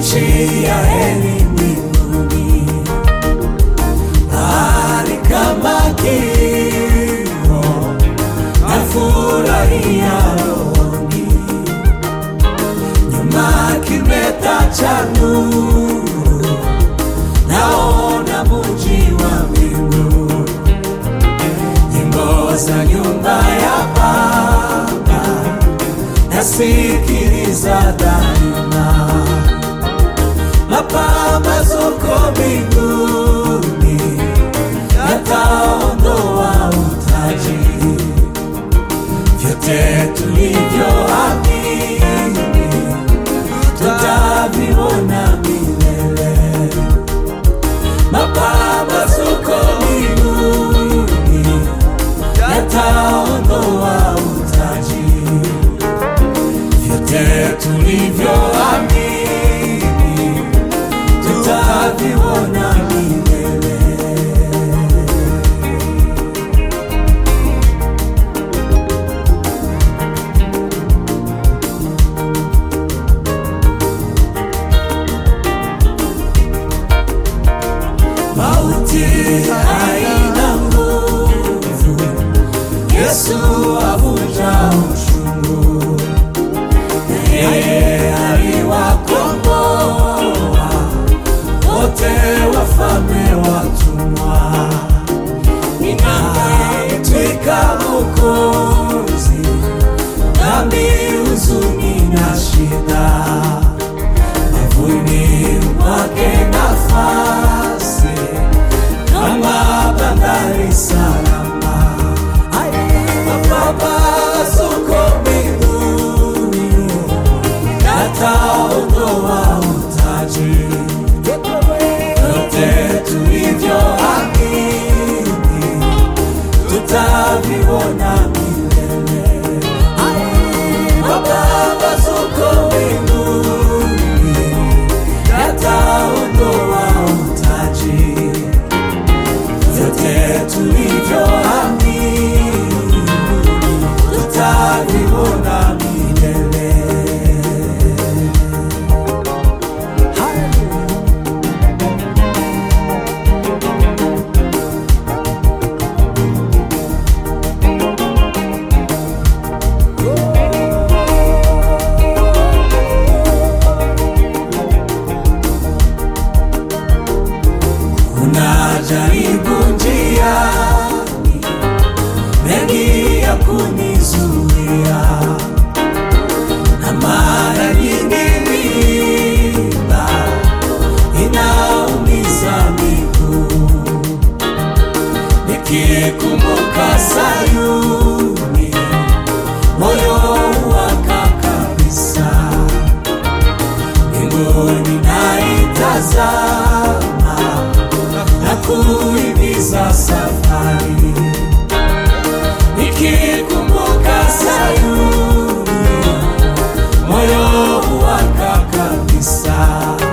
nchi ya heri mbinguni, mahali kama kimo nafurahia rohoni, nyuma kimeta cha nuru, naona muji wa mbingu, nyimbo za nyumba ya Baba nasikiliza daima, mapambazuko mbinguni yataondoa utaji, vyote tulivyoamini tutaviona milele, mapambazuko mbinguni yataondoa utaji vyote tulivyoamini tutaviona milele. Mauti haina nguvu, Yesu avunja uchungu yeye aliwakomboa wote wafalme watumwa, inaitwika Mwokozi, dhambi, huzuni na shida, mavuni mwake nafasi kama bandari salama mapambazuko mbinguni yataondoa utaji, vyote tulivyoamini tutaviona milele. Mapambazuko mbinguni yataondoa utaji, vyote tulivyoamini tutaviona milele. Kuna jaribu njiani, mengi ya kunizuia, na mara nyingi mimba inaumiza miguu, nikikumbuka Sayuni moyo waka kabisa, mbinguni naitazama na kuhimiza safari, nikikumbuka Sayuni moyo waka kabisa,